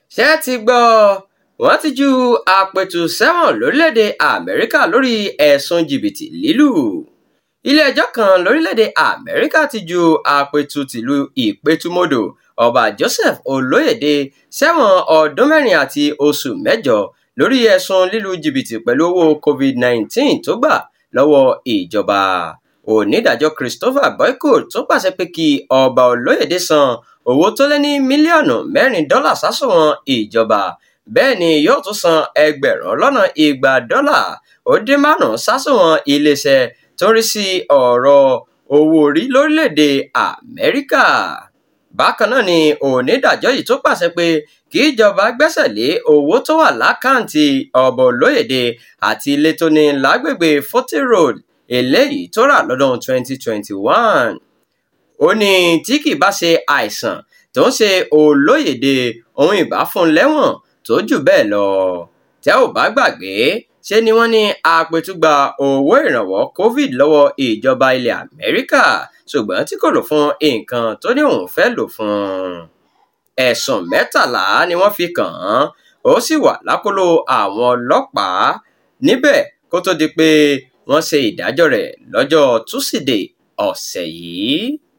ṣé ẹ ti gbọ́ wọ́n ti ju àpètù sẹ́wọ̀n lórílẹ̀‐èdè amẹ́ríkà lórí ẹ̀sùn jìbìtì lílù ilé-ẹjọ́ kan lórílẹ̀‐èdè amẹ́ríkà ti ju àpètù tìlú ìpẹ̀tùmọ́dò ọba joseph olóyèdè sẹ́wọ̀n ọdún mẹ́rin àti oṣù mẹ́jọ lórí ẹ̀sùn lílu jìbìtì pẹ̀lú owó covid-19 tó gbà lọ́wọ́ ìjọba onídàájọ́ christopher boycott tó pàṣẹ pé kí ọba olóyèdè san owó tó lé ní mílíọ̀nù mẹ́rin dọ́là sásùnwọ̀n ìjọba bẹ́ẹ̀ ni yóò tún san ẹgbẹ̀rún lọ́nà igba dọ́là ó dín márùn-ún sásùnwọ̀n iléeṣẹ́ tó ń rí sí ọ̀rọ̀ owó orí lórílẹ̀‐èdè amẹ́ríkà bákan náà ni onídàájọ́ yìí tó pàṣẹ pé kí ìjọba gbẹ́sẹ̀ lé owó tó wà lákàǹtì ọba olóyèdè àti ilé tó ní lágbègbè forty road eléyìí tó rà lọ́dún 2021 ó ní tí kì bá ṣe àìsàn tó ń ṣe olóyèdè ohun ìbá fún lẹ́wọ̀n tó jù bẹ́ẹ̀ lọ tẹ́ ò bá gbàgbé ṣe ni wọ́n ní apẹ̀tùgbà owó ìrànwọ́ covid lọ́wọ́ ìjọba ilẹ̀ amẹ́ríkà ṣùgbọ́n tí kò lò fún nǹkan tó ní òun fẹ́ lò fún ẹ̀sùn mẹ́tàlá ni wọ́n fi kàn án ó sì wà lákòlò àwọn ọlọ́pàá níbẹ̀ kó tó di pé wọ́n ṣe ìdájọ́ rẹ̀ lọ́jọ́ túsídẹ̀ẹ́ ọ̀sẹ̀ yìí